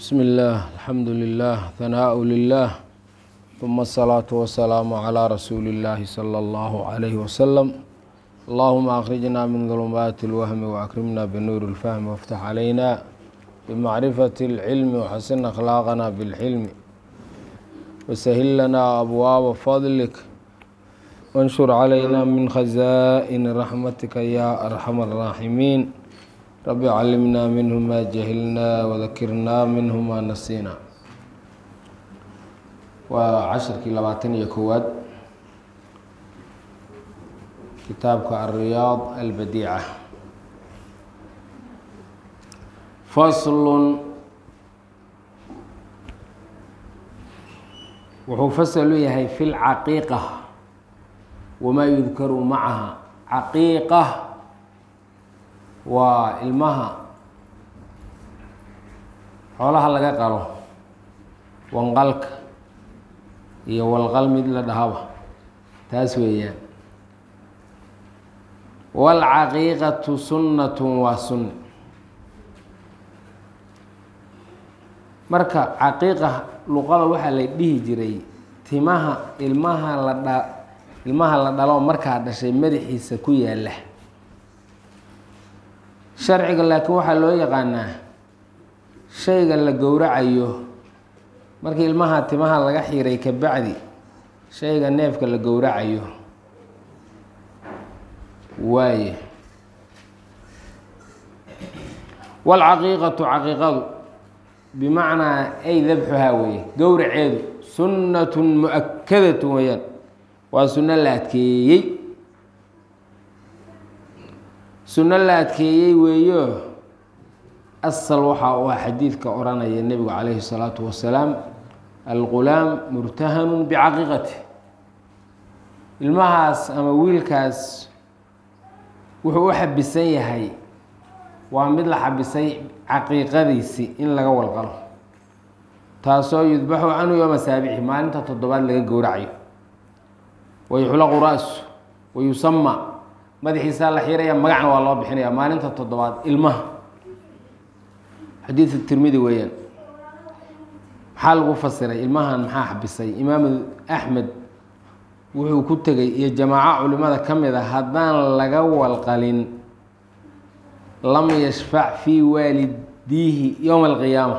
بسم الله الحمد لله ثناء لله ثم الصلاة والسلام على رسول الله صلى الله عليه وسلم اللهم أخرجنا من ظلمات الوهم وأكرمنا بنور الفهم وافتح علينا بمعرفة العلم وحسن أخلاقنا بالحلم وسهل لنا أبواب فضلك وانشر علينا من خزائن رحمتك يا أرحم الراحمين رب علمنا منه ما جهلنا وذكرنا منه ما نسينا waa cashirkii labaatan iyo kowaad kitaabka alriyaad albadiica faslun wuxuu fasal u yahay fi lcaqiiqa wamaa yudkaru macaha caqiiqa waa ilmaha xoolaha laga qalo wanqalka iyo walqal mid la dhahaba taas weeyaan waalcaqiiqatu sunnatun waa sunni marka caqiiqa luqada waxaa la dhihi jiray timaha ilmaha la dha ilmaha la dhalo markaa dhashay madaxiisa ku yaalla sharciga laakiin waxaa loo yaqaanaa shayga la gowracayo markii ilmaha timaha laga xiray ka bacdi shayga neefka la gowracayo waaye waalcaqiiqatu caqiiqadu bimacnaa ay dabxuhaa weeye gowraceedu sunnatun mu-akadatun weeyaan waa sunno la adkeeyey sunno la adkeeyey weeyo asal waxaa u ah xadiidka odhanaya nebigu calayhi الsalaatu wasalaam algulaam murtahanun bicaqiiqati ilmahaas ama wiilkaas wuxuu u xabisan yahay waa mid la xabisay caqiiqadiisi in laga walqalo taasoo yudbaxu canhu yooma saabixi maalinta toddobaad laga gowracayo wayuxlaqu ra-su wayusama madaxiisaa la xiraya magacna waa loo bixinaya maalinta toddobaad ilmaha xadiid tirmidi weeyaan maxaa lagu fasiray ilmahan maxaa xabisay imaam axmed wuxuu ku tegay iyo jamaaco culimada ka mid a haddaan laga walqalin lam yashfac fii waalidiihi yowma alqiyaama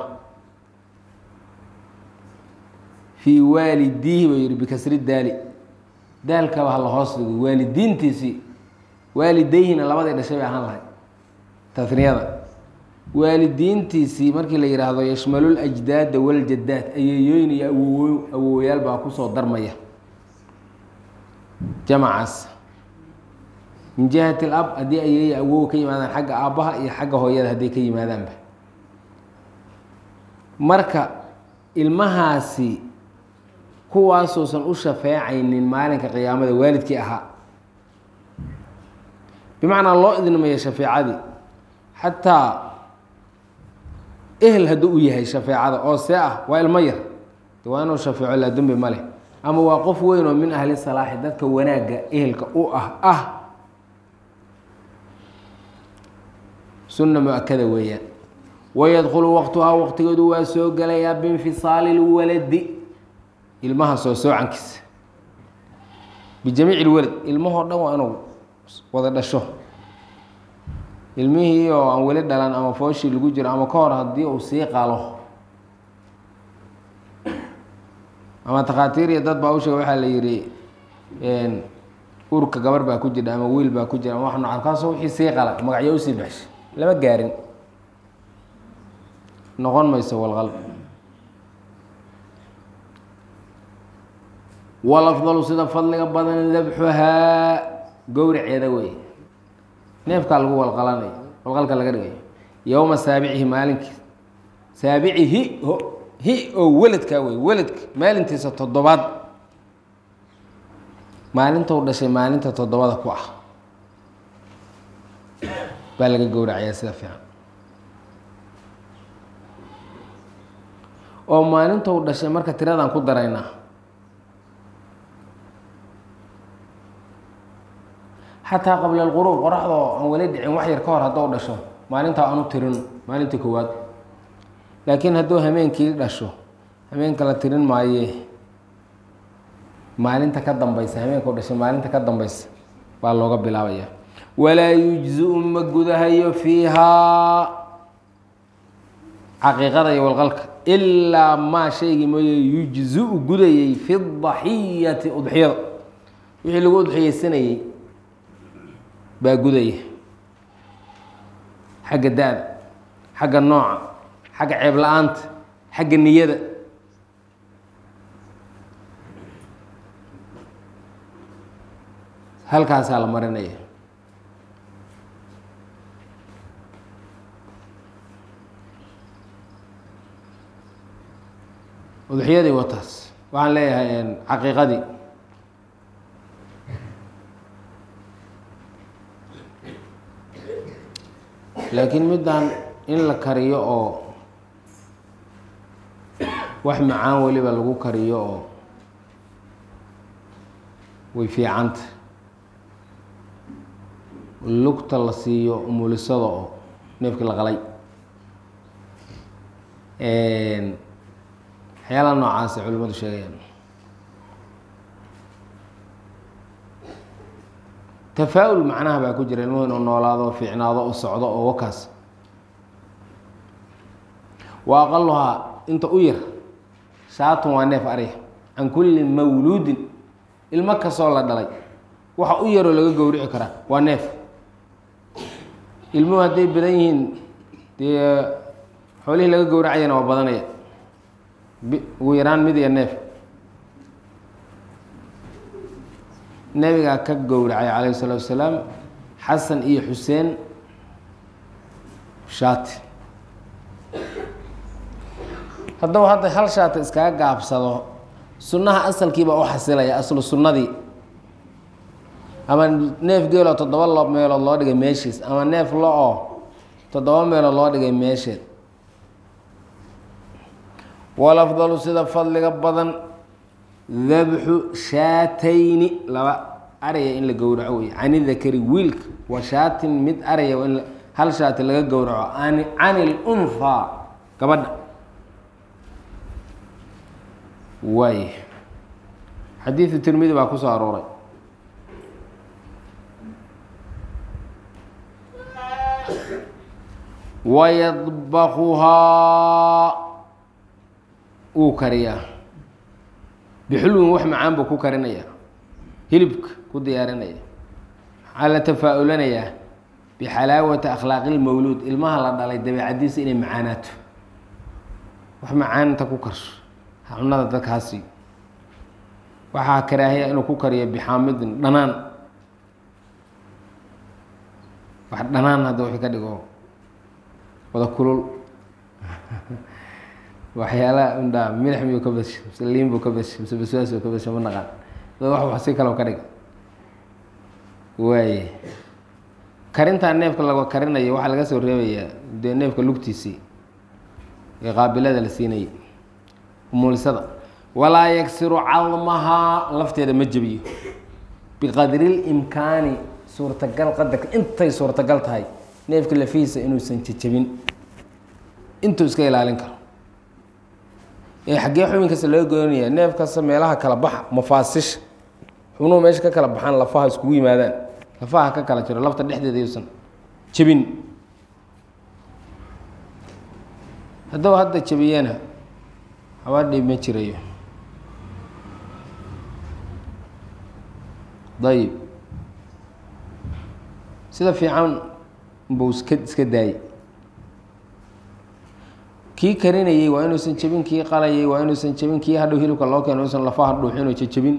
fii waalidiihi buu yihi bikasri daali daalkaba hala hoos dhigo waalidiintiisii waalidayhina labadii dhashay bay ahaan lahay taniyada waalidiintiisii markii la yidhaahdo yashmalul ajdaada waljadaad ayeeyooyin iyo awowo awowayaal baa kusoo darmaya jamacaas min jihati lab haddii ayeeya awow ka yimaadaan xagga aabbaha iyo xagga hooyada hadday ka yimaadaanba marka ilmahaasi kuwaasuusan u shafeecaynin maalinka qiyaamada waalidkii ahaa bimacnaa loo idnimaya shafeecadii xataa ehel hadduu u yahay shafeecada oo see ah waa ilmo yar de waa inuu shafeeco laa dembi ma leh ama waa qof weyn oo min ahli salaaxi dadka wanaagga ehelka u ah ah sunna mu-akada weeyaan wayadkhulu waqtuhaa waqtigeedu waa soo gelayaa biinfisaali lwaladi ilmaha soo soocankiisa bijamiici lwalad ilmahoo dhan waa inuu wada dhasho ilmihii oo aan weli dhalan ama fooshii lagu jiro ama ka hor haddii uu sii qalo ama takhaatiir iyo dad baa u sheega waxaa la yidhi urka gabar baa ku jira ama wiil baa ku jira ama wax noocan kaasoo wixii sii qala magacyo usii baxshay lama gaarin noqon mayso walqal walafdalu sida fadliga badan dabxuhaa gowraceeda wey neefkaa lagu walqalanayo walqalka laga dhigayo yowma saabicihi maalinkiis saabicihi hi oo weladkaa wey weladka maalintiisa toddobaad maalintou dhashay maalinta toddobada ku ah baa laga gowracayaa sida fiican oo maalintou dhashay marka tiradaan ku daraynaa xataa qabla alquruub qoraxdoo aan weli dhicin wax yar ka hor haddou dhasho maalintaa aanu tirin maalintii koowaad laakiin hadduu hameenkii dhasho hameenka la tirin maayee maalinta ka dambeysa hameenkau dhashay maalinta ka dambeysa baa looga bilaabaya walaa yujzi-u ma gudahayo fiihaa caqiiqada iyo walqalka ilaa maa shaygii mooye yujzi-u gudayay fi daxiyati udxiyada wixii lagu udxiyeysanayey baa gudaya xagga da-da xagga nooca xagga ceeb la-aanta xagga niyada halkaasaa la marinaya udxiyadii wataas waxaan leeyahay caqiiqadii laakiin middan in la kariyo oo wax macaan weliba lagu kariyo oo way fiicanta lugta la siiyo umulisada oo neefkii la qalay waxyaalaha noocaasa culimadu sheegayaan tafaa-ul macnaha baa ku jira ilmuhu inuu noolaado oo fiicnaado oo socdo oo wakaas wa aqaluhaa inta u yar shaatun waa neef arya can kulli mawluudin ilmo kastoo la dhalay waxa u yaroo laga gowrici karaa waa neef ilmuhu hadday badan yihiin dee xoolihii laga gowracayana waa badanaya ugu yaraan mid iyo neef nebigaa ka gowracay calayhi salaatu wasalaam xasan iyo xuseen shaati haddaba hadda hal shaati iskaga gaabsado sunnaha asalkiibaa u xasilaya aslu sunnadii ama neef geeloo toddoba lo meelood loo dhigay meeshiis ama neef lo-oo toddoba meelood loo dhigay meesheed walafdalu sida fadliga badan dabxu shaatayni laba araya in la gowraco wey cani dakari wiilka wa shaatin mid araya in hal shaati laga gowraco an cani lunhaa gabadha waay xadiidu tirmidi baa ku soo arooray wayadbakuhaa wuu kariyaa bixulwin wax macaan buu ku karinayaa hilibka ku diyaarinaya maxaa la tafaa-ulanayaa bixalaawati akhlaaqi lmawluud ilmaha la dhalay dabeecadiisa inay macaanaato wax macaanta ku karso cunada dadkaasi waxaa karaahiya inuu ku kariyo bixaamidin dhanaan wax dhanaan hadda wixii ka dhigo wada kulul waxyaalaha undhaa milix miyuu ka basha mise liin buu ka basha mise baswaas buu ka basha ma naqaan dad wax wax si kaloo ka dhiga waaye karintaa neefka laga karinayo waxaa laga soo reebayaa dee neefka lugtiisii ee qaabilada la siinayay umulisada walaa yagsiru cadmahaa lafteeda ma jebiyo biqadri limkaani suurtagal qadarka intay suurtagal tahay neefka lafihiisa inuusan jejebin intuu iska ilaalin karo ee xaggee xubin kasta laga goynaya neef kasta meelaha kala baxa mafaasisha xubnuhu meesha ka kala baxaan lafaha iskugu yimaadaan lafaha ka kala jiro lafta dhexdeeda yuusan jebin haddaba hadda jebiyana habaadhii ma jirayo dayib sida fiican buu iska iska daayey kii karinayey waa inuusan jebin kii qalayay waa inuusan jebin kii hadhow hilibka loo keeno inuusan lafaha dhuuxin oo jejebin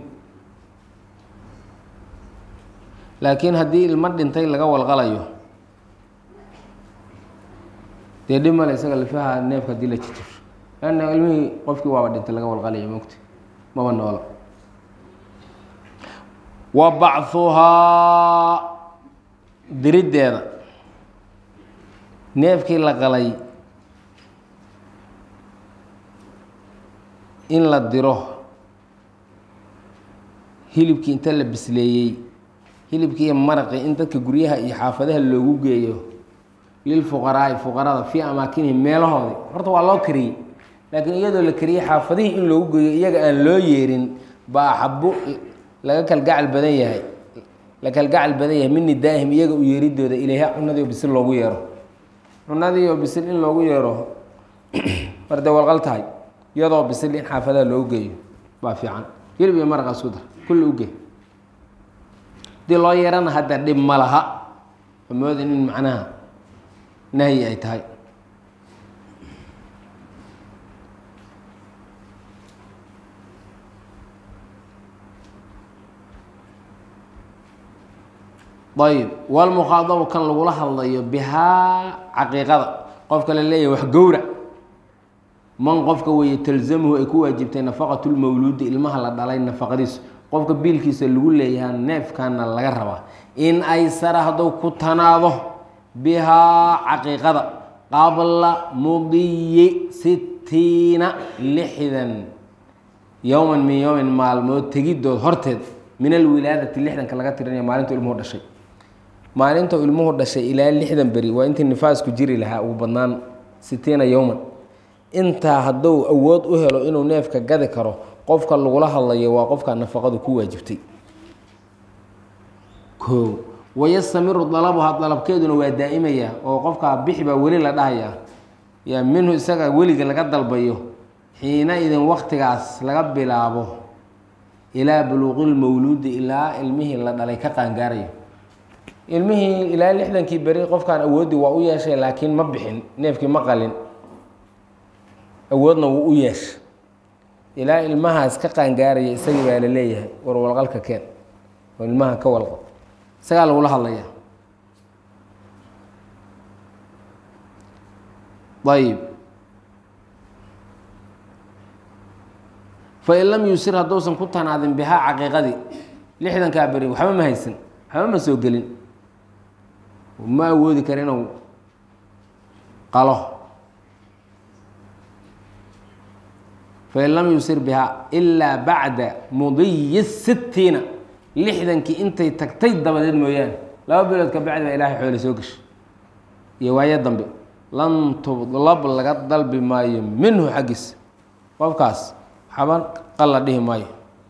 laakiin haddii ilmo dhintay laga walqalayo dee dhib male isaga lafaha neefka hadii la jejebso lanna ilmihii qofkii waaba dhintay laga walqalaya mogta maba noolo wa bachuhaa diriddeeda neefkii la qalay in la diro hilibkii inta la bisleeyey hilibkii iyo maraqii in dadka guryaha iyo xaafadaha loogu geeyo lilfuqaraai fuqarada fii amaakinihim meelahoodii horta waa loo kariyey laakiin iyadoo la kariyey xaafadihii in loogu geeyo iyaga aan loo yeerin baa axabo laga kalgacal badan yahay la kalgacal badan yahay min nidaa'ihim iyaga u yeeridooda ilayha cunadii oo bisil loogu yeero cunadii oo bisil in loogu yeero marde walqal tahay iyadoo bisil in xaafadaha loogu geeyo baa fiican hilib iyo maraqa isku dar kulli uge hadii loo yeerana hadda dhib ma laha amoodin in macnaha nahyi ay tahay ayb walmukhaadabu kan lagula hadlayo bihaa caqiiqada qofka la leeyahay wax gowra man qofka weeye talzamuhu ay ku waajibtay nafaqatu lmawluudi ilmaha la dhalay nafaqadiisu qofka biilkiisa lagu leeyahaa neefkana laga rabaa in aysara hadduu ku tanaado bihaa caqiiqada qabla mudiyi sittiina lixdan yowman min yowmin maalmood tegidood horteed min alwilaadati lixdanka laga tirinaya maalintu ilmuhu dhashay maalinta ilmuhu dhashay ilaa lixdan beri waa intii nifaasku jiri lahaa ugu badnaan sitiina yowman intaa hadduu awood u helo inuu neefka gadi karo qofka lagula hadlayo waa qofka nafaqadu ku waajibtay o wayastamiru dalabuha dalabkeeduna waa daa'imaya oo qofkaa bixi baa weli la dhahayaa yaa minhu isaga weliga laga dalbayo xiina idin waktigaas laga bilaabo ilaa buluuqilmawluudi ilaa ilmihii la dhalay ka qaangaarayo ilmihii ilaa lixdankii beri qofkaan awoodii waa u yeeshay laakiin ma bixin neefkii ma qalin awoodna wuu u yeesha ilaa ilmahaas ka qaangaaraya isagii baa la leeyahay war walqalka keen oo ilmaha ka walqo isagaa lagula hadlaya ayib fain lam yusir hadduusan ku tanaadin bihaa caqiiqadii lixdankaa beri waxba ma haysan waxba ma soo gelin ma awoodi kara inuu qalo fain lam yusir bihaa ilaa bacda mudiyi sittiina lixdankii intay tagtay dabadeed mooyaane laba bilood ka bacdi baa ilaahay xoole soo gashay iyo waayo dambe lan tudlab laga dalbi maayo minhu xaggiisa qofkaas waxba qalla dhihi maayo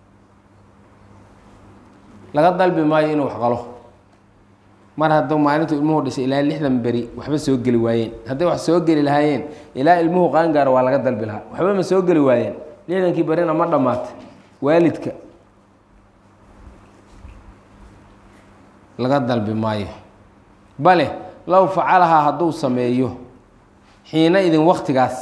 laga dalbi maayo inuu wax qalo mar hadduu maalintu ilmuhu dhashay ilaa lixdan beri waxba soo geli waayeen hadday wax soo geli lahaayeen ilaa ilmuhu qaangaaro waa laga dalbi lahaa waxba ma soo geli waayeen lixdankii berina ma dhammaatay waalidka laga dalbi maayo bale low facalahaa hadduu sameeyo xiina idin waktigaas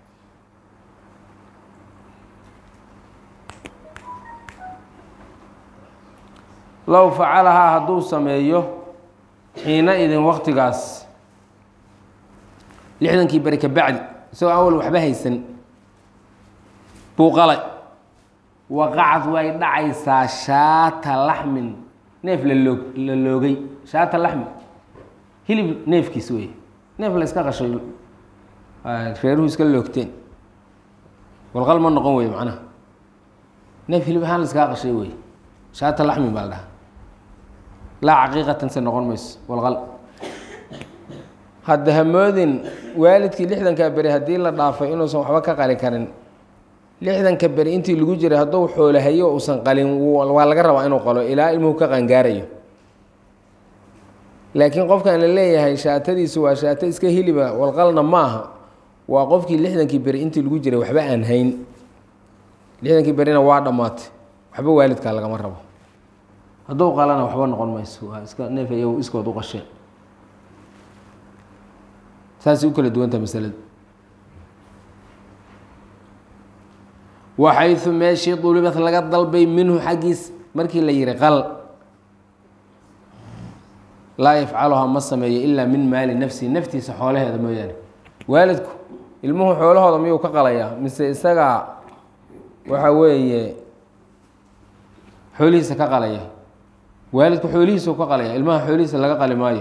low facalahaa hadduu sameeyo xiina idin waktigaas lixdankii beri ka bacdi isagoo awal waxba haysan buu qalay waqacad way dhacaysaa shaata laxmin neef laloog la loogay shaata laxmi hilib neefkiis wey neef la iska qashay reeruhu iska loogteen walqal ma noqon wey macnaha neef hilib ahaan la iskaa qashay wey shaata laxmin baa la dhahaa laa caqiiqatan se noqon mayso walqal hadda hamoodin waalidkii lixdankaa beri haddii la dhaafay inuusan waxba ka qali karin lixdanka beri intii lagu jiray hadduu xoolahayo uusan qalin waa laga rabaa inuu qalo ilaa ilmuhu ka qangaarayo laakiin qofkan la leeyahay shaatadiisu waa shaato iska hiliba walqalna ma aha waa qofkii lixdankii beri intii lagu jiray waxba aan hayn lixdankii berina waa dhammaatay waxba waalidkaa lagama rabo hadduu qalana waxba noqon mayso waa iska neef iyagu iskood u qasheen saasay u kala duwantaha masalada waxaysu meeshii dulibad laga dalbay minhu xaggiis markii la yihi qal laa yafcaluhaa ma sameeyo ilaa min maali nafsihi naftiisa xoolaheeda mooyaane waalidku ilmuhu xoolahooda miyuu ka qalayaa mise isagaa waxa weeye xoolihiisa ka qalaya waalidku xoolihiisau ka qalaya ilmaha xoolihiisa laga qali maayo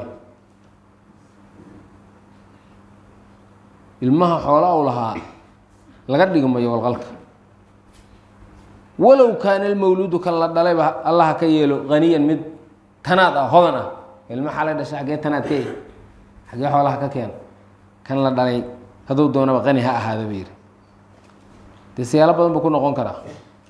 ilmaha xoola u lahaa laga dhigi mayo walqalka walow kaana almawluudu kan la dhalayba allaha ka yeelo haniyan mid tanaad ah hodan ah ilma xalay dhashay xaggee tanaad ka yahy xaggee xoolaha ka keeno kan la dhalay hadduu doonaba qani ha ahaada ba yidhi dee siyaalo badan buu ku noqon karaa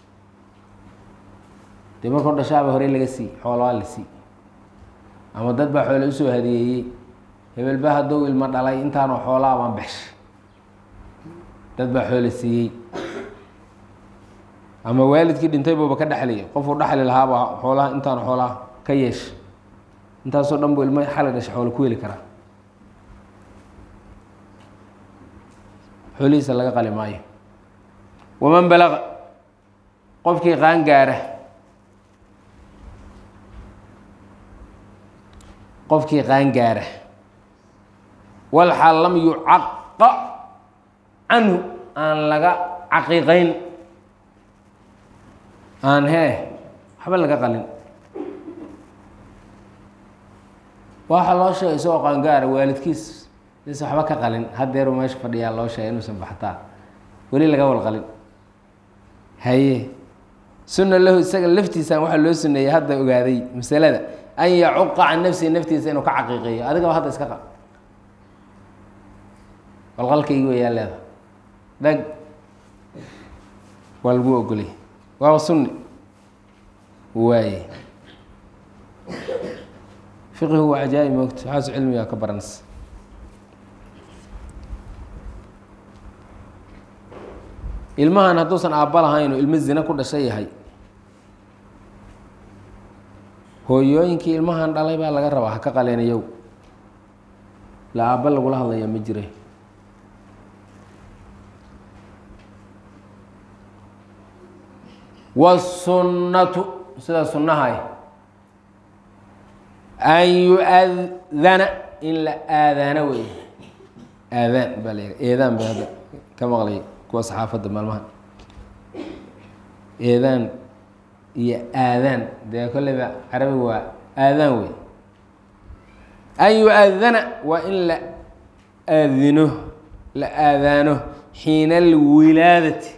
dee markuu dhashaaba horey laga sii xoolaa la sii ama dad baa xoole usoo hadiyeeyey hebelba hadduu ilmo dhalay intaanoo xoolaa baan baxshay dad baa xoole siiyey ama waalidkii dhintay buuba ka dhexliyay qofuu dhexli lahaaba xoolaha intaan xoolaha ka yeesha intaasoo dhan buu ilmo xali dhashay xoolo ku heli karaa xoolihiisa laga qali maayo waman balaqa qofkii qaan gaara qofkii qaan gaara walxaal lam yucaqa canhu aan laga caqiiqayn aan hee waxba laga qalin waxa loo sheegay isagoo qaangaara waalidkiis is waxba ka qalin hadeeru meesha fadhiyaa loo sheegay inuusan baxtaa weli laga walqalin haye sunna lahu isaga laftiisaan waxaa loo suneeyey hadda ogaaday masalada an yacuqa can nafsihi naftiisa inuu ka caqiiqeeyo adigaba hadda iska qal walqalkaygi wayaa leeda dhag waa lagu ogolay waaba sunni waaye fiqihu waa cajaaib moogta waxaasu cilmigaa ka baranaysa ilmahan hadduusan aabba lahayn oo ilmo zina ku dhasha yahay hooyooyinkii ilmahan dhalay baa laga rabaa ha ka qaleenayow la aabba lagula hadlayaa ma jira wasunnatu sida sunnahay an yu-adana in la aadaano wey aadaan baa la yidha eedaan ba hadda ka maqlay kuwa saxaafadda maalmaha eedaan iyo aadaan dee kolleyba carabiga waa aadaan wey an yu-adana waa in la aadino la aadaano xiina alwilaadati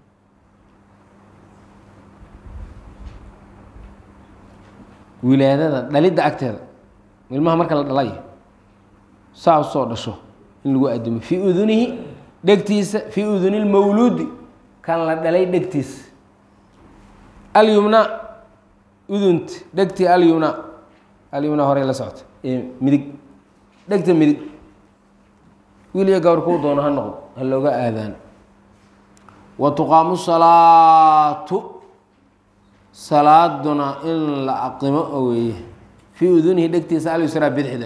wilaadada dhalidda agteeda ilmaha marka la dhalay saa usoo dhasho in lagu addimo fii udunihi dhegtiisa fii uduni lmawluudi kan la dhalay dhegtiisa alyumna udunta dhegtii alyumna alyumna horey la socota ee midig dhegta midig wiil iyo gawr kuu doono ha noqdo ha looga aadaan wa tuqaamu salaatu salaaduna in la aqimo oo weeye fii udunihi dhegtiisa alyusraa bidixda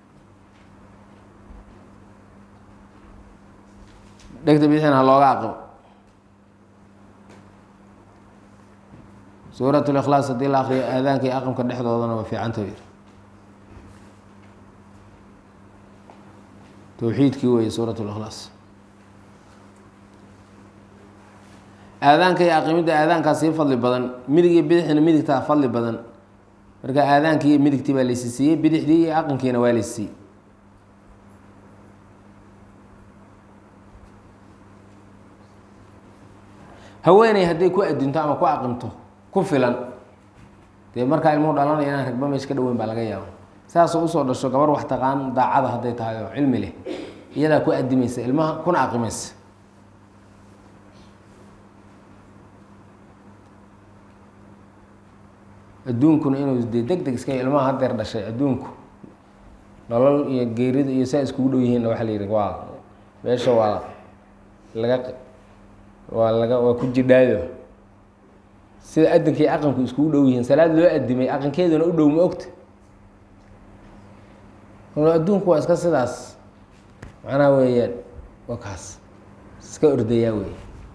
dhegta bidixna ha looga aqimo suurat likhlaas haddii la akriyo aadaanka iyo aqamka dhexdoodana waa fiicanta yiri towxiidkii weeye suurat likhlaas aadaanka iyo aqimidda aadaankaa sii fadli badan midig iyo bidixna midigtaa fadli badan marka aadaankii iyo midigtii baa laysi siiyey bidixdii iyo aqankiina waa laysi siiyey haweeney hadday ku adinto ama ku aqimto ku filan dee markaa ilmuhu dhalanaya inaan ragba meesha ka dhaweyn baa laga yaaba saasoo usoo dhasho gabar wax taqaan daacada hadday tahay oo cilmi leh iyadaa ku adimaysa ilmaha kuna aqimaysa adduunkuna inuu dee deg deg iska ilmaha hadeer dhashay adduunku nolol iyo geerida iyo saa iskugu dhow yihiinna waxaa la yidhi waa meesha waa laga waa laga waa ku jidhaayo sida adinka iyo aqanku iskugu dhow yihiin salaad loo adimay aqankeeduna u dhow ma ogta adduunku waa iska sidaas macnaha weeyaan waa kaas iska ordayaa wey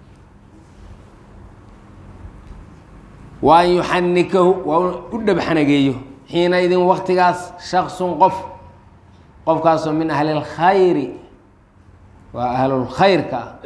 wa an yuxanikahu waa u dhabxanageeyo xiina idin waktigaas shaksun qof qofkaasoo min ahli اlkhayri waa ahlulkhayrka ah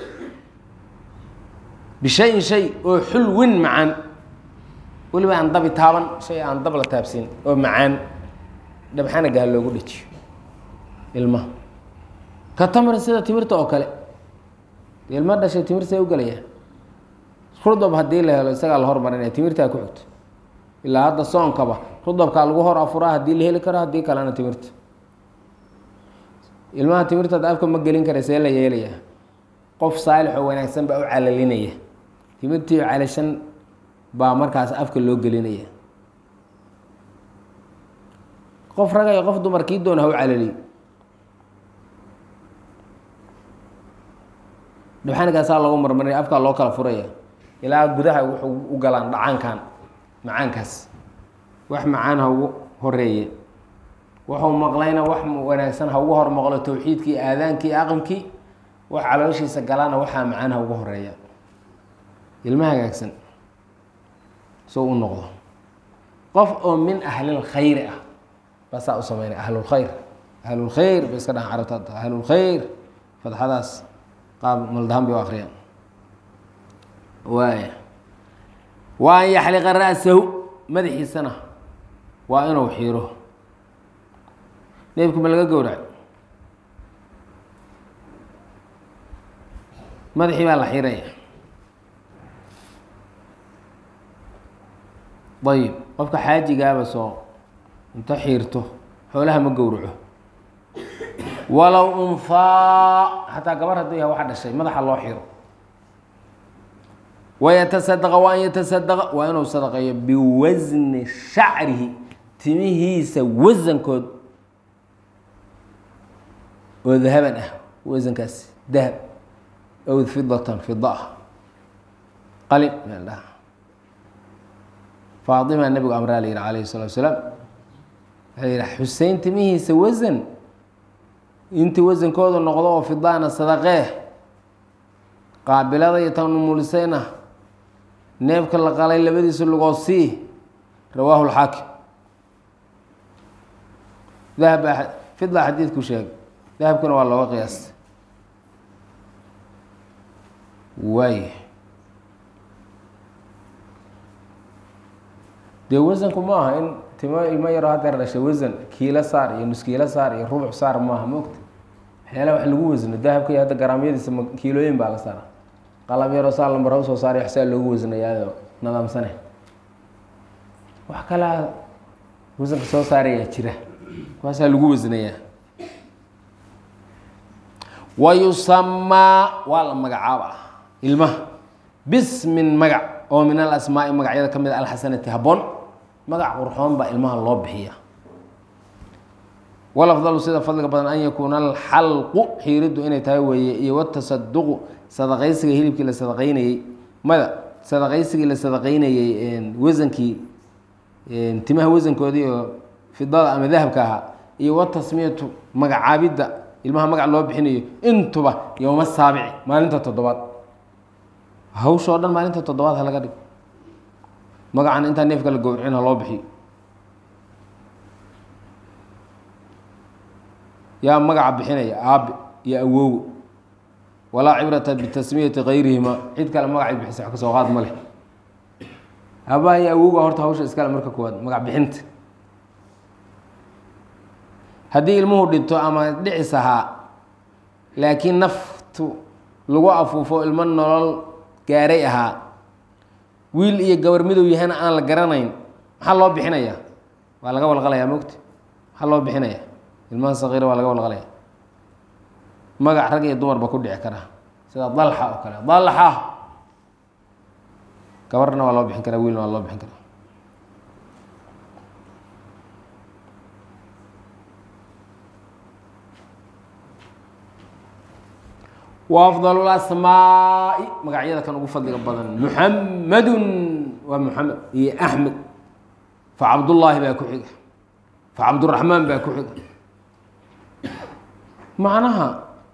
bishayin shay oo xulwin macaan weliba aan dabi taaban shay aan dab la taabsin oo macaan dhabxanaga ha loogu dhejiyo ilmaha ka tamrin sida timirta oo kale ilmo dhashay timir see u gelaya rudab haddii la helo isagaa la hormarinaya timirtaa ku xigto ilaa hadda soonkaba rudabkaa lagu hor afuraa haddii la heli karo haddii kalena timirta ilmaha timirtaad afka ma gelin kara see la yeelaya qof saalix oo wanaagsan baa u calalinaya timirtii calashan baa markaas afka loo gelinaya qof raga iyo qof dumar kii doona ha u calaliy dhibxanikaasaa loogu marmarinaya afkaa loo kala furaya ilaa gudaha wuxuu u galaan dhacaankan macaankaas wax macaan ha ugu horeeye wuxuu maqlayna wax wanaagsan ha ugu hor maqlo towxiidkii aadaankii aqamkii wax calooshiisa galaana waxaa macaan ha ugu horeeya ilmo hagaagsan soo u noqdo qof oo min ahlilkhayri ah basaa u sameynaya ahlulkhayr ahlulkhayr bay iska dhahan carabta ahlulkhayr fadxadaas qaab maldahan bay u akriyaan waaya wa an yaxliqa ra'sahu madaxiisana waa inuu xiiro neebki ma laga gowrac madaxii baa la xiraya ayib qofka xaajigaaba soo inta xiirto xoolaha ma gowraco walow unfaa xataa gabar hadduu yahay waxa dhashay madaxa loo xiro wayatasadqa wa an yatasadqa waa inuu sadaqeeyo biwasni shacrihi timihiisa wasankood oo dahaban ah wasankaas dahab ow fidatan fida ah qalin meel dhaha faatima nabigu amraa la yihi calayhi salatu wasalaam waxay yihi xusein timihiisa wasan intii wasankooda noqdo oo fidaana sadaqee qaabilada iyo tan umulisayna neefka la qalay labadiisa lugoo sii rawaahu lxaakim dahab fida xadiidku sheegay dahabkuna waa looga qiyaastay waay dee wasanku ma aha in timo ilmo yaroo hadeer dhashay wasan kiilo saar iyo nuskiilo saar iyo rubuc saar maaha maogta waxyaala wax lagu wasno dahabka iyo hadda garaamyadiisa ma kiilooyin baa la saara qalab yaroo saa lambar ha usoo saaraya wax saa loogu wasnayaayoo nadaamsane wax kalaa wasanka soo saarayaa jira kuwaasaa lagu wasnayaa wa yusamaa waa la magacaaba ilmaha bismin magac oo min alasmaai magacyada ka mid a alxasanati habboon magac qurxoon baa ilmaha loo bixiya walafdalu sida fadliga badan an yakuuna alxalqu xiiriddu inay tahay weeye iyo watasaduqu sadaqaysiga hilibkii la sadaqaynayey mada sadaqaysigii la sadaqaynayey wasankii timaha wasankoodii oo fidada ama dahabka ahaa iyo watasmiyatu magacaabidda ilmaha magac loo bixinayo intuba yowma saabici maalinta toddobaad hawsha oo dhan maalinta toddobaad ha laga dhigo magacan intaa neefka la gowracin ha loo bixiyo yaa magaca bixinaya aabe iyo awowo walaa cibrata bitasmiyati kayrihima cid kale magacay bixisa wax kasoo qaad ma leh aabbaha iyo awowga horta hawsha iskale marka koowaad magac bixinta haddii ilmuhu dhinto ama dhicis ahaa laakiin naftu lagu afuufo ilmo nolol gaaray ahaa wiil iyo gabar midow yahana aan la garanayn maxaa loo bixinayaa waa laga walqalayaa mogta maxaa loo bixinayaa ilmaha sakiira waa laga walqalaya magac rag iyo dumarba ku dhici karaa sida dalxa oo kale dalxa gabarna waa loo bixin karaa wiilna waa loo bixin karaa wa afdal asmaai magacyada kan ugu fadliga badan muxamedun waa muxamed iyo axmed fa cabdullaahi baa ku xiga fa cabduraxmaan baa ku xiga macnaha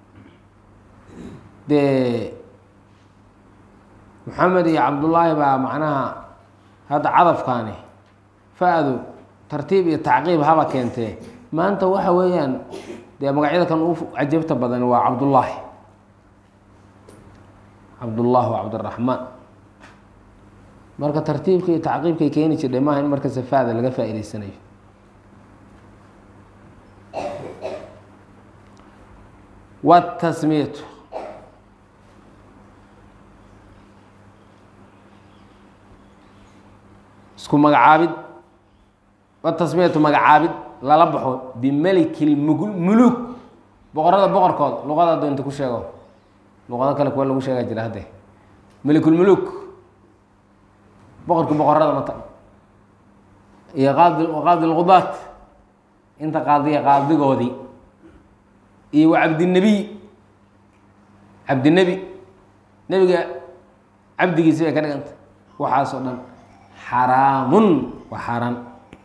dee moxamed iyo cabdullaahi baa macnaha hadda cadafkaani fa-du tartiib iyo tacqiib haba keentee maanta waxa weeyaan dee magacyada kan ugu cajabta badan waa cabdullaahi cabdullah wa cabdiraxmaan marka tartiibka iyo tacqiibkay keeni jirdhay maaha in marka safaada laga faa'idaysanayo watasmiyatu isku magacaabid watasmiyatu magacaabid lala baxo bimeliki lmug muluk boqorada boqorkood luqada doonta ku sheego luqado kale kuwa lagu sheegaa jira hadde melikulmuluk boqorkii boqorada mata iyo qaadi qaadi lqudaat inta qaadiya qaadigoodii iyo wa cabdinebiy cabdinebi nebiga cabdigiisi bay ka dhiganta waxaasoo dhan xaraamun waa xaaraan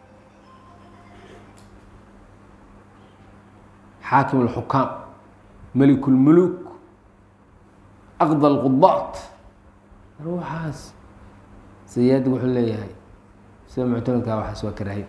xaakim اlxukaam melik اlmuluk aqd اlqudaat ruuxaas sayaadi wuxuu leeyahay sida muctamadka waxaas waa karaahiy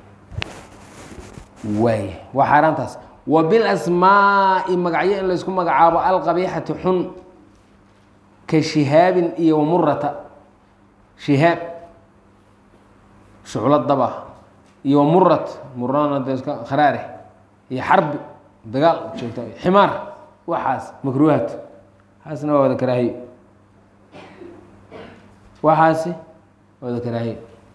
waay waa xaaraantaas wa bilasmaa'i magacyo in laysku magacaabo alqabiixati xun ka shihaabin iyo wamurata shihaab shuclo daba iyo wamurat murana de iska kharaare iyo xarbi dagaal joogta ximaar waxaas makruuhaat waxaasna waa wada karaahiyo waxaasi waa wada karaahiyo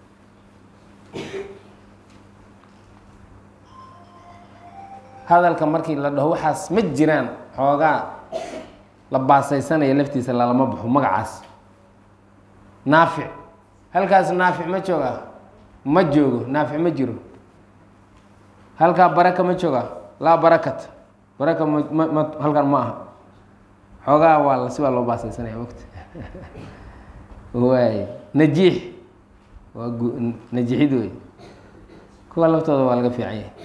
hadalka markii la dhaho waxaas ma jiraan xoogaa la baasaysanaya laftiisa lalama baxo magacaas naafic halkaas naafic ma jooga ma joogo naafic ma jiro halkaa baraka ma jooga laa barakat baraka ma ma ma halkan ma aha xoogaa waa la si baa loo baasaysanaya wagti waay najiix waa gu najiixid wey kuwa laftooda waa laga fiican yahay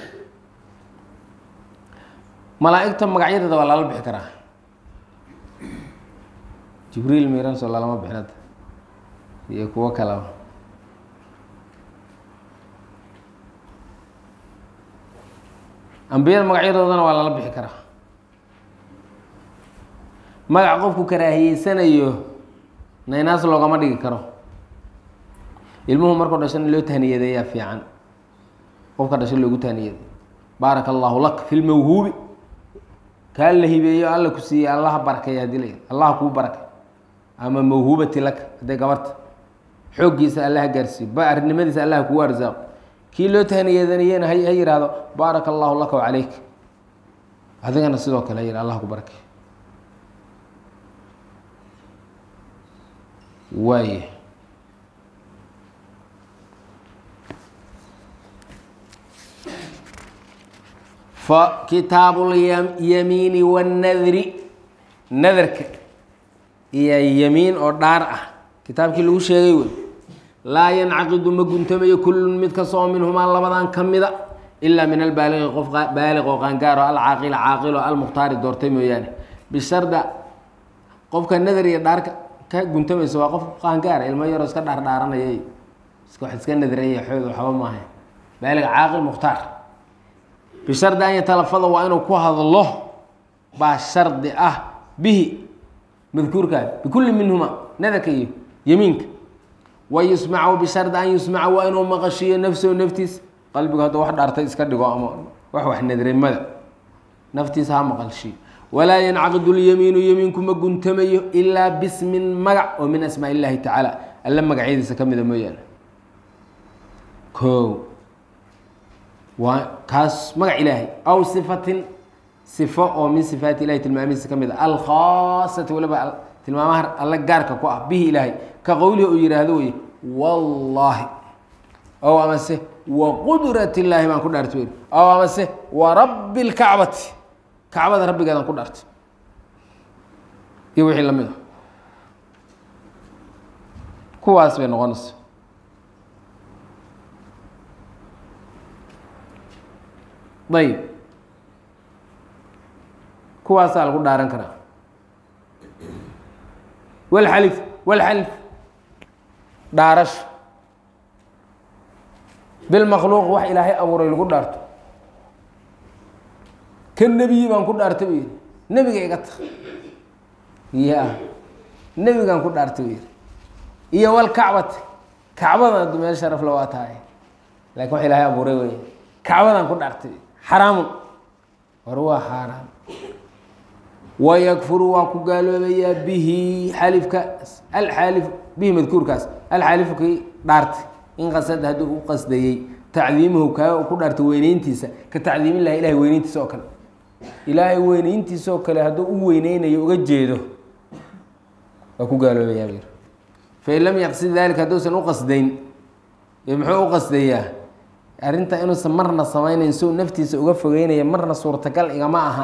malaa-igta magacyadeeda waa lala bixi karaa jibriil miranso lalama bixin hadda iyo kuwo kalaba ambiyada magacyadoodana waa lala bixi karaa magac qofku karaahiyeysanayo naynaas loogama dhigi karo ilmuhu markuu dhashan in loo tahniyadeeyaa fiican qofka dhashay loogu tahniyaday baaraka allahu lak fi lmawhuubi kaa la hibeeyo alla ku siiyey allaha barakeeya hadii la allaha kuu barakay ama mawhuubati laka hadday gabarta xooggiisa allaha gaarsiiyo baarinimadiisa allaha kugu arsaaqo kii loo tahniyadaniyena ha ha yihahdo baaraka allahu laka wacalayk adigana sidoo kale ha yih allah ku barakay waay fa kitaabu lyamiini wannadri nadarka iyo yamiin oo dhaar ah kitaabkii lagu sheegay wey laa yancaqidu ma guntamayo kullun mid kastoo minhumaa labadan ka mida ilaa min albaaliqi qof baaliq oo qaangaaro alcaaqila caaqilo almukhtaari doortay mooyaane bisharda qofka nadar iyo dhaarka ka guntamaysa waa qof qaangaara ilmo yaroo iska dhaar dhaaranayay iska wax iska nadraya xoog waxba maaha baaliq caaqil mukhtaar bishardi an yatalafada waa inuu ku hadlo baa shardi ah bihi madkuurkaa bikulli minhuma nadarka iyo yamiinka wa yusmacu bishardi an yusmaca waa inuu maqashiiyo nafsahu naftiisa qalbigu hadda wax dhaartay iska dhigo ama wax wax nadrimada naftiisa ha maqalshiyo walaa yancaqidu lyamiinu yamiinku ma guntamayo ilaa bismin magac oo min asmaa illaahi tacaala alla magacyadiisa ka mida mooyaane o waa kaas magac ilaahay aw sifatin sifo oo min sifaati ilahi tilmaamihiisa ka mid a alkhaasati waliba tilmaamaha alle gaarka ku ah bihi ilaahay ka qowlihi uu yihaahdo wey wallaahi ow amase wa qudrat illaahi baan ku dhaartay ow amase wa rabbi lkacbati kacbada rabbigeedaan ku dhaartay iyo wixii lamid a kuwaas bay noqonaysa ayb kuwaasaa lagu dhaaran karaa walxalif walxalif dhaarasho bilmakhluuq wax ilaahay abuuray lagu dhaarto ka nebiyi baan ku dhaartay buu yihi nebiga iga ta ya nebigaan ku dhaartay buu yihi iyo walkacbati kacbada meel sharafla waa tahay lakin wax ilaahay abuuray wey kacbadaan ku dhaartay xaraamun war waa xaaraam wayakfuru waa ku gaaloobayaa bihi xalifkaas alxaalif bihi madkuurkaas alxaalifu kii dhaartay in qasada hadduu u qasdayey tacdiimuhu kaa ku dhaartay weyneyntiisa ka tacdiimillahi ilahay weyneyntiisa oo kale ilaahay weyneyntiisoo kale hadduu u weyneynayo uga jeedo waa ku gaaloobayaa buu yidhi fain lam yaqsid dalika hadduusan u qasdayn ee muxuu u qasdayaa arrinta inuusan marna samaynayn suu naftiisa uga fogeynaya marna suurtagal igama aha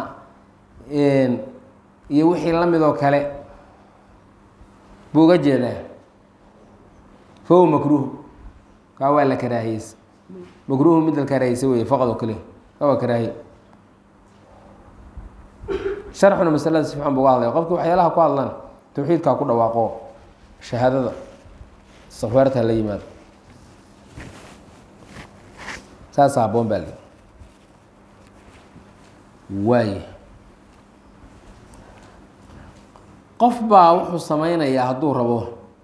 iyo wixii la midoo kale buu uga jeedaa fahuwa makruuh kaa waa la karaahiyeysa makruuhu mid la karaahiyeysa wey faqad oo kaliya kaa waa karaahiye sharxuna masalada si fiican bu uga hadlaya qofki waxyaalaha ku hadlaan tawxiidkaa ku dhawaaqo shahaadada istikfaarta la yimaado saasa haboon baa li waaye qof baa wuxuu sameynayaa hadduu rabo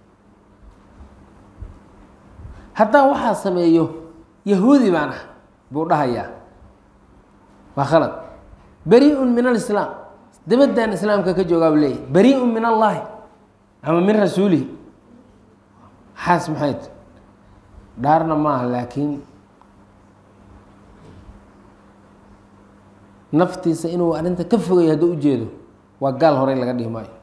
haddaan waxaa sameeyo yahuudi baan ah buu dhahayaa waa khalad beri-un min alislaam dabaddan islaamka ka joogaa bu leeyahy beri-un min allahi ama min rasuulihi xaas maxay t dhaarna maaha laakiin naftiisa inuu arrinta ka fogayo hadduu ujeedo waa gaal horey laga dhihi maayo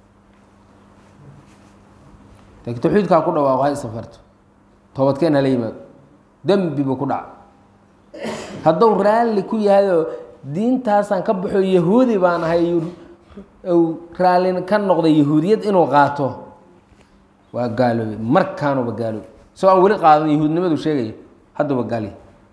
laakiin tawxiidkaa ku dhawaaqo ha isafarto toobadkeen hala yimaado dembi buu ku dhaca hadduu raalli ku yahayoo diintaasaan ka baxo yahuudi baan ahay raalli ka noqday yahuudiyad inuu qaato waa gaaloobe markaanuba gaaloobe isagoo aan weli qaadan yahuudnimadu sheegaya hadduba gaali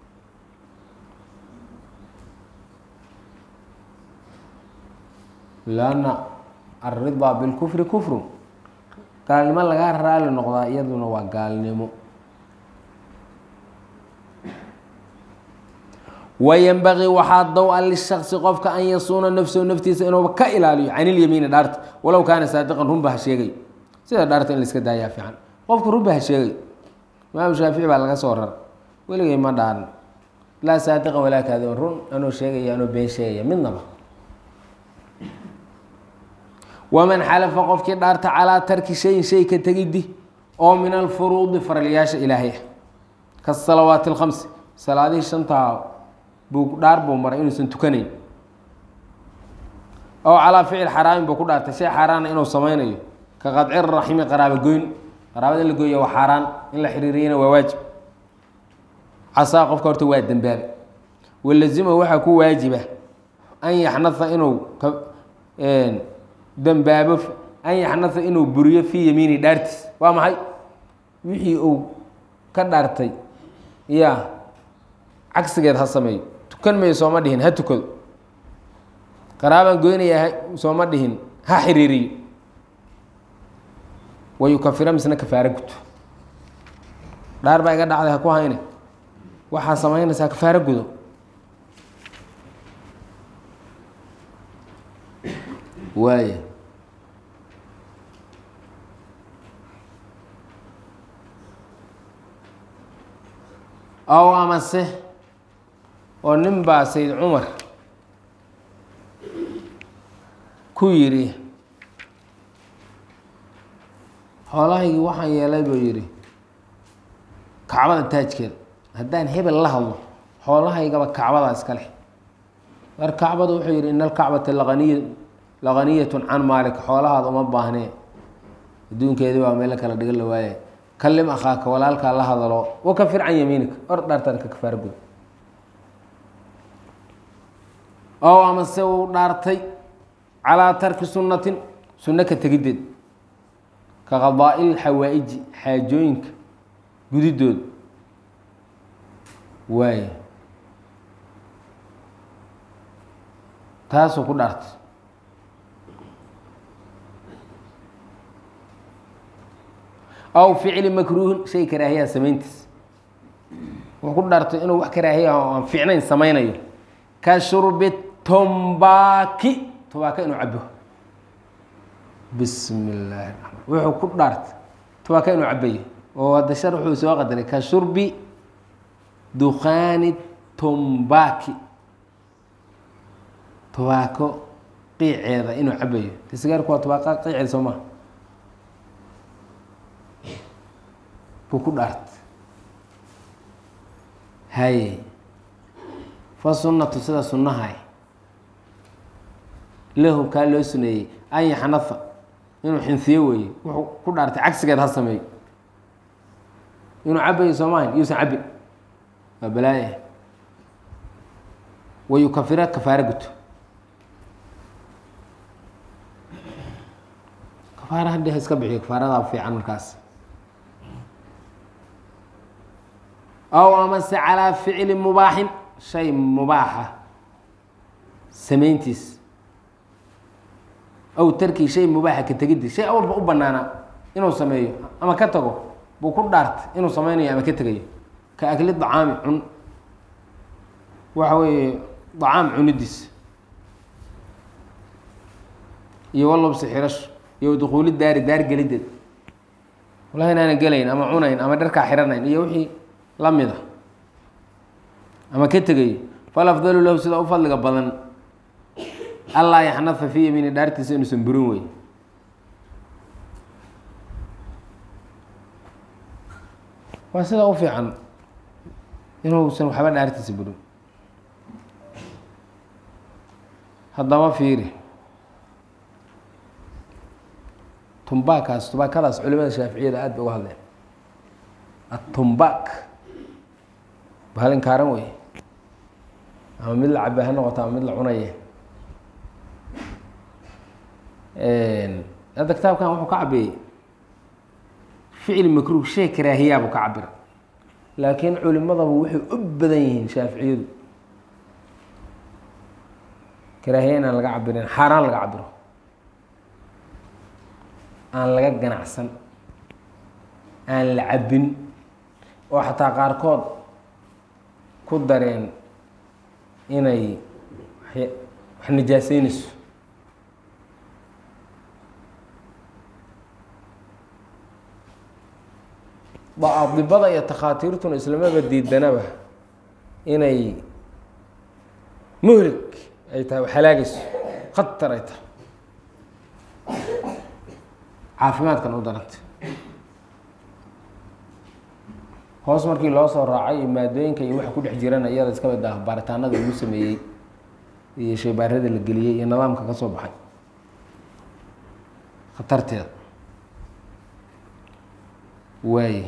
lanna alridaa bilkufri kufrun gaalnimo lagaa raali noqdaa iyaduna waa gaalnimo wayanbagii waxaa dow-a lishaqsi qofka an yasuuna nafsahu naftiisa inuuba ka ilaaliyo can ilyamiini dhaarta walow kaana saadiqan runba ha sheegay sida dhaarta in la iska daayaa fiican qofka runba ha sheegay imaamu shaafici baa laga soo rar weligay ma dhaarin laa saadiqan walaa kaadiban run anuu sheegaya anuu been sheegaya midnaba waman xalafa qofkii dhaarta calaa tarki shayin shay ka tegidi oo min alfuruudi faralyaasha ilaahay ah kasalawaati alkhamsi salaadihii shantaa buu dhaar buu maray inuusan tukanayn ow calaa ficil xaraamin buu ku dhaartay shay xaaraana inuu sameynayo ka qadci raximi qaraabo goyn qaraabada in la gooya waa xaaraan in la xiriiriyana waa waajib casaa qofka horta waa dembaabe walazima waxaa ku waajiba an yaxnaa inuu ka dembaabo an yaxnaa inuu buriyo fii yamiini dhaartiis waa maxay wixii uu ka dhaartay ya cagsigeed ha sameeyo tukan mayo sooma dhihin ha tukado qaraabaan goynaya sooma dhihin ha xiriiriyo wayukafira misna kafaaro guto dhaar baa iga dhacday ha ku hayne waxaa samaynaysaa kafaaro gudo waaya ow amase oo nin baa sayd cumar ku yidhi xoolahaygii waxaan yeelay buu yidhi kacbada taajkeeda haddaan hebel la hadlo xoolahaygaba kacbadaa iska leh mar kacbada wuxuu yidhi ina alkacbata laqaniy laqaniyatun can maalik xoolahaada uma baahnee adduunkeedii baa meel kala dhigan la waaya kalim akhaaka walaalkaa la hadalo wakafir can yamiinika or dhaartaan ka kafaaro gud ow amase uu dhaartay calaa tarki sunnatin sunno ka tegiddeed ka qadaa'il xawaa-iji xaajooyinka gudidood waay taasuu ku dhaartay aw ficli makruuhin shay karaahiyaa samayntiis wuxuu ku dhaartay inuu wax karaahiya oo aan fiicnayn samaynayo ka shurbi tombaki tobaaka inuu cabo bismi illaahi raxmaan wuxuu ku dhaartay tobaaka inuu cabayo oo hadda shar wuxuu soo qadaray ka shurbi dukhaani tombaki tobaako qiiceeda inuu cabayo de sigaarku waa tobaaka qiiceeda soo maha buu ku dhaartay haye fa sunnatu sida sunnahay lahu kaa loo suneeyey an yaxnaa inuu xinsiyo weeye wuxuu ku dhaartay cagsigeed ha sameeyo inuu cabayo soomahan yuusan cabin waa balaaya wayukafira kafaaro guto kafaara haddii ha iska bixiyo kafaaradaa fiican markaas aw amase calaa ficli mubaaxin shay mubaaxa samayntiis aw tarkii shay mubaaxa ka tegiddi shay awalba u banaanaa inuu sameeyo ama ka tago buu ku dhaartay inuu sameynayo ama ka tegayo ka akli dacaami cun waxa weeye dacaam cunidiis iyo walubsi xirasho iyo dukuuli daari daar gelideed wallahi inaana gelayn ama cunayn ama dharkaa xiranayn iyo wixii la mid a ama ka tegayo fal afdalu lahu sida u fadliga badan allaa yaxnafa fii yamiini dhaartiisa inuusan burin wey waa sida u fiican inuusan waxba dhaartiisa burin haddaba fiiri tumbaakaas tubaakadaas culimada shaaficiyada aad bay uga hadleen atumbaak bahalin kaaran wey ama mid la cabe ha noqoto ama mid la cunaye hadda kitaabkan wuxuu ka cabiyey ficil makruh shay karaahiyaabuu ka cabira laakiin culimadaba waxay u badan yihiin shaaficiyadu karaahiya inaan laga cabirin xaaraan laga cabiro aan laga ganacsan aan la cabin oo xataa qaarkood ku dareen inay wax nijaaseynayso adibada iyo takhaatiirtuna islamaba diidanaba inay muhlig ay tahay halaagayso khatar ay tahay caafimaadkan u daranta hoos markii loo soo raacay iyo maadooyinka iyo waxa ku dhex jirana iyada iska mid ah baaritaanada lagu sameeyey iyo shaybaarada la geliyey iyo nidaamka ka soo baxay khatarteeda waaye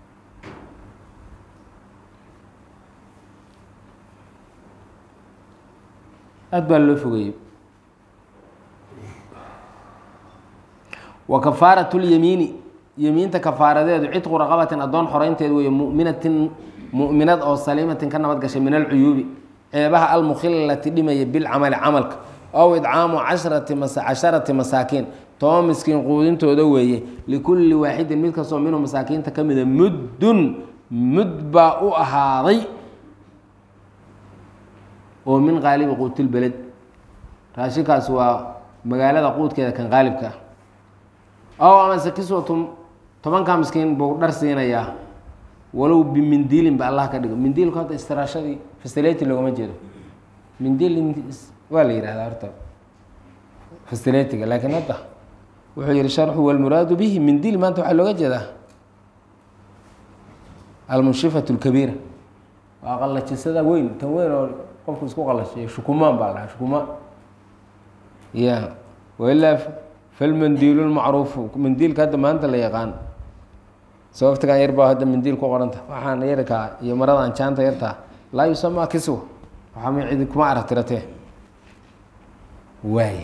aada baa loo fogeeyey wa kafaarat lyamiini yemiinta kafaaradeedu cidqu raqabatin addoon xoreynteed weeye muminatin mu'minad oo saliimatin ka nabad gashay min alcuyuubi ceebaha almukhilati dhimaya bilcamali camalka ow idcaamu cashrati casharati masaakiin toban miskiin quudintooda weeye likulli waaxidin mid kastoo minhu masaakiinta ka mida muddun mud baa u ahaaday oo min qaalibi quutilbeled raashinkaas waa magaalada quudkeeda kan qaalibka ah ow amase kiswatum tobankaa miskiin buu dhar siinayaa walow bimindiilin ba allah ka dhigo mindiilku hadda istiraashadii fasilati loogama jeedo mindiil waa la yihahdaa horta fasilatiga laakiin hadda wuxuu yihi sharxu walmuraadu bihi mindiil maanta waxaa looga jeedaa almunshifatu lkabiira waa qallajisada weyn tan weyn oo qofku isku qalashiyo shukumaan baa lahaa shukumaan ya wailaa falmandiilu lmacruufu mandiilka hadda maanta la yaqaan sababtigan yar baa hadda mandiil ku qoranta waxaan yarkaa iyo maradan jaanta yartaa laa yusamaa kiswa waxaa ma cidi kuma aragtiratee waay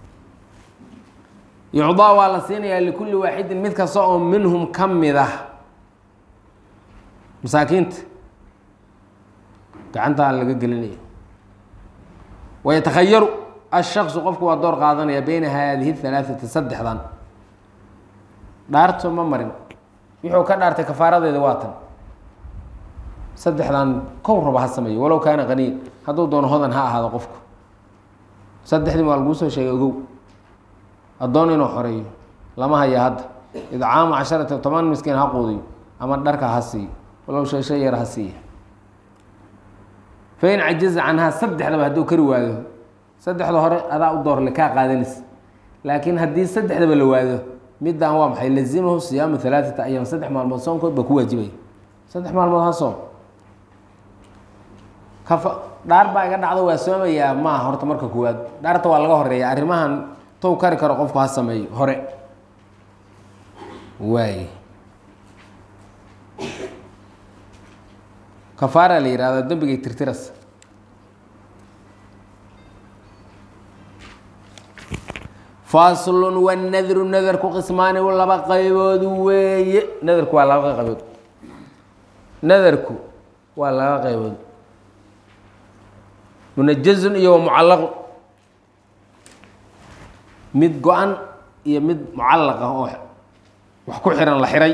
yucdaa waa la siinayaa likulli waaxidin mid kasta oo minhum ka mid ah masaakiinta gacantaa laga gelinayo wayatakhayaru ashaksu qofku waa door qaadanaya beyna haadihi halaaثati saddexdan dhaarto ma marin wuxuu ka dhaartay kafaaradeeda waa tan saddexdan kow raba ha sameeyo walow kaana qaniya hadduu doono hodan ha ahaado qofku saddexdii waa laguu soo sheegay ogow addoon inuu xoreeyo lama haya hadda idcaamu casharati toban miskiin ha quudiyo ama dharka ha siiyo walow sheeshe yar ha siiya fain cajiza canhaa saddexdaba hadduu kari waado saddexda hore adaa u doorle kaa qaadanaysa laakiin haddii saddexdaba la waado middan waa maxay lazimahu siyaamu halaaثata ayaam saddex maalmood soonkood baa ku waajibaya saddex maalmood ha soom kafa dhaar baa iga dhacdo waa soomayaa maaha horta marka koowaad dhaarta waa laga horeeya arrimahan tow kari karo qofku ha sameeyo hore waay kafaara la yihahdo dembigay tirtiras faslun wanadru nadarku qismaani laba qaybood weeye nadarku waa laba qaybood nadarku waa laba qaybood munajazun iyo mucallaqu mid go-an iyo mid mucallaq ah oo wax ku xihan la xiray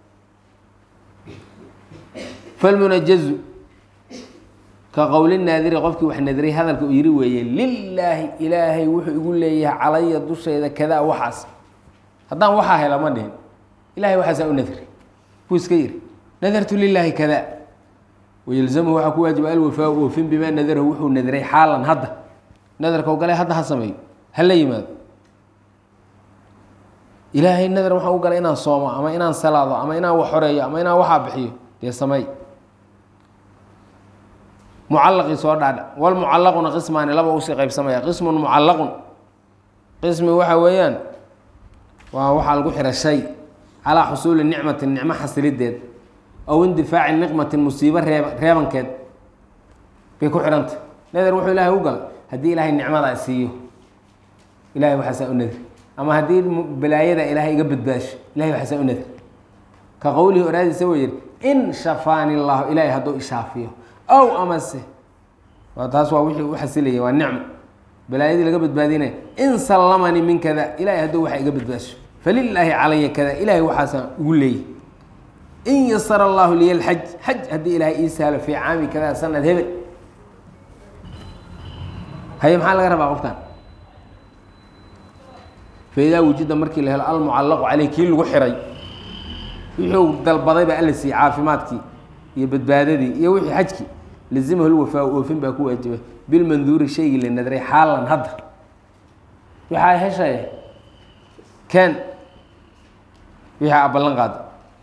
falmunajazu ka qowli naadiri qofkii wax nadiray hadalka uu yihi weeye lilaahi ilaahay wuxuu igu leeyahay calaya dushayda kadaa waxaas haddaan waxaa hela ma dhihin ilahay waxaasaa u nadri buu iska yihi nadartu lilaahi kadaa wayalzamhu waxaa ku waajiba alwafaa oofin bimaa nadarahu wuxuu nadray xaalan hadda nadarka o galay hadda ha sameeyo hala yimaado ilaahay nadar waxaan u galay inaan soomo ama inaan salaado ama inaan wax xoreeyo ama inaan waxaa bixiyo dee sameey mucallaqii soo dhaadha walmucallaquna qismaani laba usii qaybsamaya qismun mucallaqun qismi waxa weeyaan waa waxaa lagu xira shay calaa xusuuli nicmatin nicmo xasilideed aw indifaaci niqmatin musiibo reeb reebankeed bay ku xidhantay nadar wuxuu ilaahay u galay haddii ilaahay nicmada siiyo ilahay waxaasaa u nadri ama haddii balaayada ilaahay iga badbaasho ilahay waxaasaa u nadri ka qowlihi oraadiisa wuu yihi in shafaani llahu ilaahay hadduu ishaafiyo ow amase waa taas waa wixii u xasilayay waa nicmo balaayadii laga badbaadinaya in sallamanii min kada ilahay hadduu waxa iga badbaasho falilaahi calaya kada ilahay waxaasaan ugu leeyay in yasara allahu liya lxaj xaj haddii ilaahay ii sahlo fii caami kada sanad hebel haye maxaa laga rabaa qofkan faidaa wujida markii la helo almucallaqu caleyh kii lagu xiray wuxuu dalbaday baa alla siiyey caafimaadkii iyo badbaadadii iyo wixii xajkii lazimahu lwafaa oofin baa ku waajiba bilmanduuri shaygii la nadray xaalan hadda waxaa heshay ken wixii a ballan qaada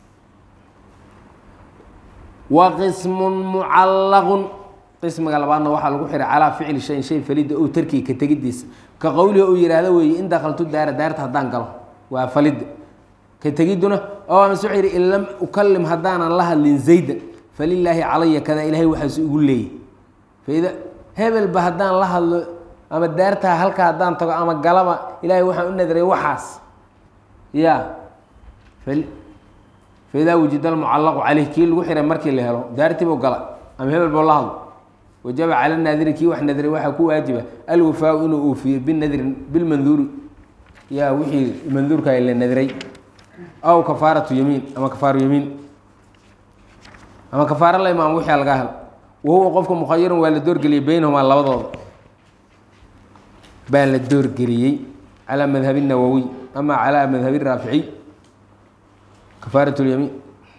wa qismun mucallaqun qismiga labaadna waxaa lagu xiray calaa ficli shayin shay falida ow tarkiga ka tegidiisa ka qowlihi uu yihahdo weeye in dakaltu daara daarta haddaan galo waa falida ka tegiduna oo amase wuxuu yihi in lam ukalim haddaanan la hadlin zaydan falilaahi calaya kada ilahay waxaasu igu leeyay faida hebelba haddaan la hadlo ama daartaa halka haddaan tago ama galaba ilaahay waxaan u nadray waxaas ya faidaa wujida almucallaqu caleyh kii lagu xiray markii la helo daartiibuu gala ama hebel buu la hadlo wajaba cala naadiri kii wax nadray waxaa ku waajiba alwafaau inuu uufiyo binadrin bilmanduuri ya wixii manduurka la nadray aw kafaaratu yamiin ama kafaaru yamiin ama kafaaro la imaamo wixii laga helo wahuwa qofka mukhayarun waa la doorgeliyey beynahumaa labadooda baa la doorgeliyey calaa madhabi nawowiy ama calaa madhabi raaficiy kafaarat lyamiin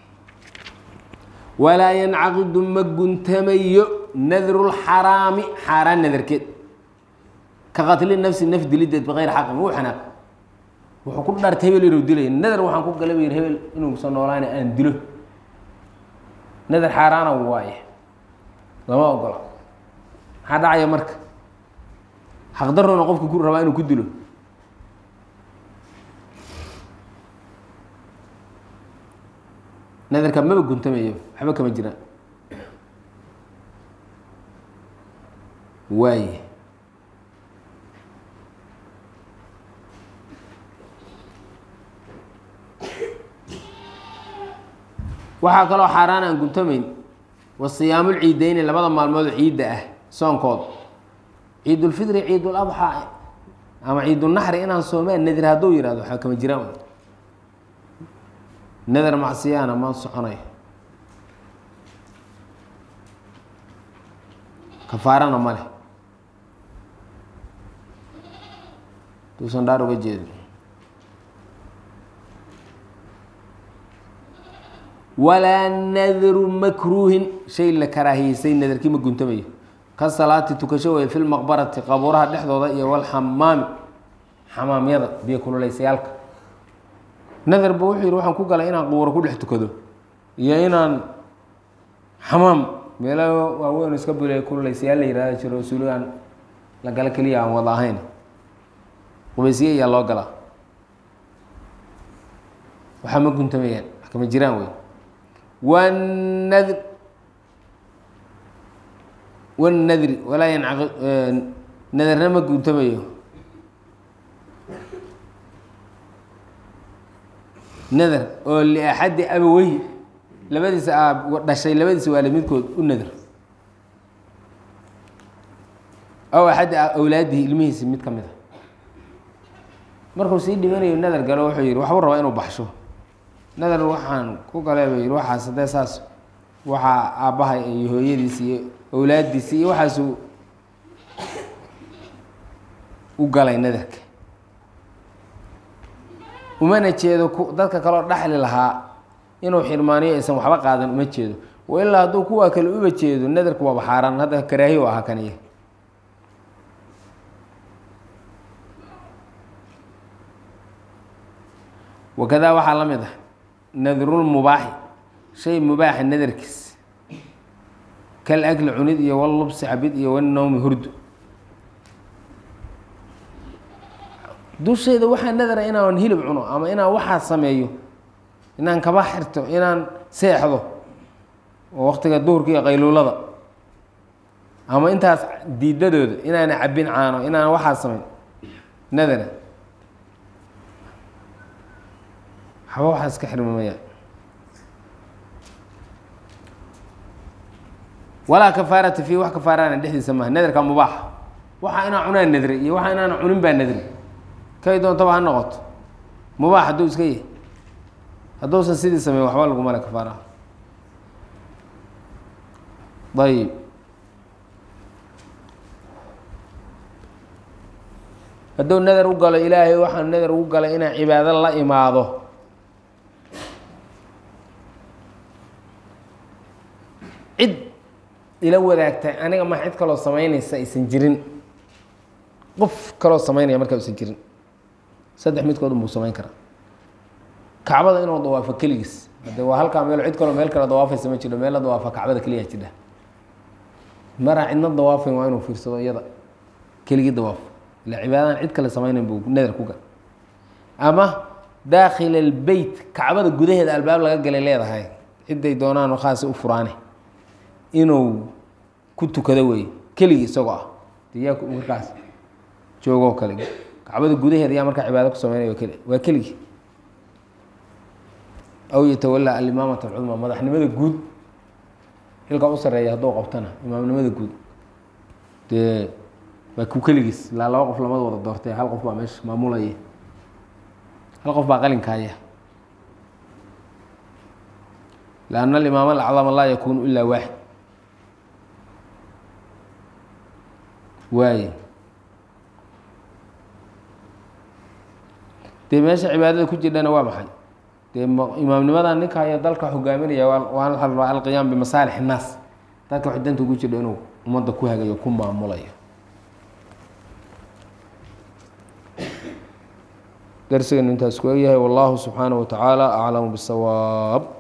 walaa yancaqidu ma guntamayo nadru lxaraami xaaraan nadarkeed ka qatli nafsi naf dilideed bikayri xaqin wuu xanaaq wuxuu ku dhaartay hebel inuu dilay nadar waxaan ku galaba yiri hebel inuusan noolaana aan dilo nadar xaaraana waaye lama ogola maxaa dhacaya marka xaqdarroona qofka ku rabaa inuu ku dilo nadarka maba guntamayo waxba kama jiraan waaye waxaa kaloo xaaraan aan guntamayn wa siyaamulciideyni labada maalmood ciidda ah soonkood ciidulfitri ciiduladxaa ama ciidunaxri inaan soomaan nadir hadduu yihahdo waxaa kama jiraan nadar macsiyaana ma soconayo kafaarana ma leh duusan dhaar uga jeedo walaa nadru makruuhin shay la karaahiyeysay nadarkii ma guntamayo ka salaati tukasho wey fi lmaqbarati qabuuraha dhexdooda iyo walxamaami xamaamyada biyo kululaysayaalka nadarba wuxuu yihi waxaan ku galay inaan qubuuro ku dhex tukado iyo inaan xamaam meelo waaweyn iska bule kullaysayaal la yihahda jiro suuligaan la galo keliya aan wada ahayn qubaysiye ayaa loo galaa waxaa ma guntamayaan wax kama jiraan wey wanadr wanadri walaa yancaqi nadarna ma guntamayo nadar oo liaxadi abawey labadiisa aab dhashay labadiisa waalid midkood u nadar aw axadi awlaadihi ilmihiisi mid ka mid a markuu sii dhimanayo nadar galo wuxuu yihi waxbuu rabaa inuu baxsho nadar waxaan ku galee ba yihi waxaas haddee saas waxaa aabbahay iyo hooyadiisi iyo awlaadiisi iyo waxaasuu u galay nadarka umana jeedo ku dadka kaleo dhaxli lahaa inuu xirmaaniyo aysan waxba qaadan uma jeedo wa ilaa hadduu kuwaa kale uba jeedo nadarku waaba xaaraan hadda karaahi u ahaa kaniya wakadaa waxaa la mid ah nadrulmubaaxi shay mubaaxa nadarkiis kal akli cunid iyo wallubsi cabid iyo wanowmi hurdu dushayda waxaa nadara inaan hilib cuno ama inaan waxaa sameeyo inaan kaba xirto inaan seexdo oo waktiga duhurka iyo qayluulada ama intaas diidadooda inaana cabbin caano inaan waxaa sameyn nadara waxba waxaa iska xirmamaya walaa kafaarata fii wax kafaarana dhexdiisa maaha nadarka mubaaxa waxa inaan cunaan nadri iyo waxa inaan cunin baa nadri kay doontaba ha noqoto mubaax hadduu iska yahay hadduusan sidii sameyn waxba laguma le kafaaraha ayib hadduu nadar u galo ilaahay waxaan nadar ugu galay inaan cibaado la imaado cid ila wadaagta aniga ma cid kaloo samaynaysa aysan jirin qof kaloo samaynaya markaa aysan jirin saddex midkood unbuu samayn karaa kacbada inuu dawaafo keligiis hade waa halkaa meel cid kaloo meel kale dawaafaysa ma jiro meel la dawaafa kacbada keliyaa jidha maraa cidna dawaafayn waa inuu fiirsado iyada keligii dawaafo ila cibaadadan cid kale samaynayn buu nadar ku gal ama daakhil albeyt kacbada gudaheeda albaab laga galay leedahay ciday doonaan khaasi u furaane inuu ku tukado wey keligii isagoo ah diyaa markaas joogoo kale kacbada gudaheeda yaa markaa cibaado ku sameynaya keli waa keligii aw yatawalaa alimaamata alcudma madaxnimada guud xilka u sareeya hadduu qabtana imaamnimada guud dee waa ku keligiis ilaa laba qof lamada wada doortay hal qof baa meesha maamulaya hal qof baa qalinkaaya lianna alimaam alacdama laa yakuunu ilaa waaxid waaye dee meesha cibaadada ku jirdhana waa maxay dee imaamnimadan ninka haya dalka hogaaminaya waa la rabaa alqiyaam bimasaalix innaas dadka wax danta ugu jirdho inuu ummadda ku hagayo ku maamulayo darsigan intaas ku egyahay wallahu subxaanaه wa tacaala aclamu bisawaab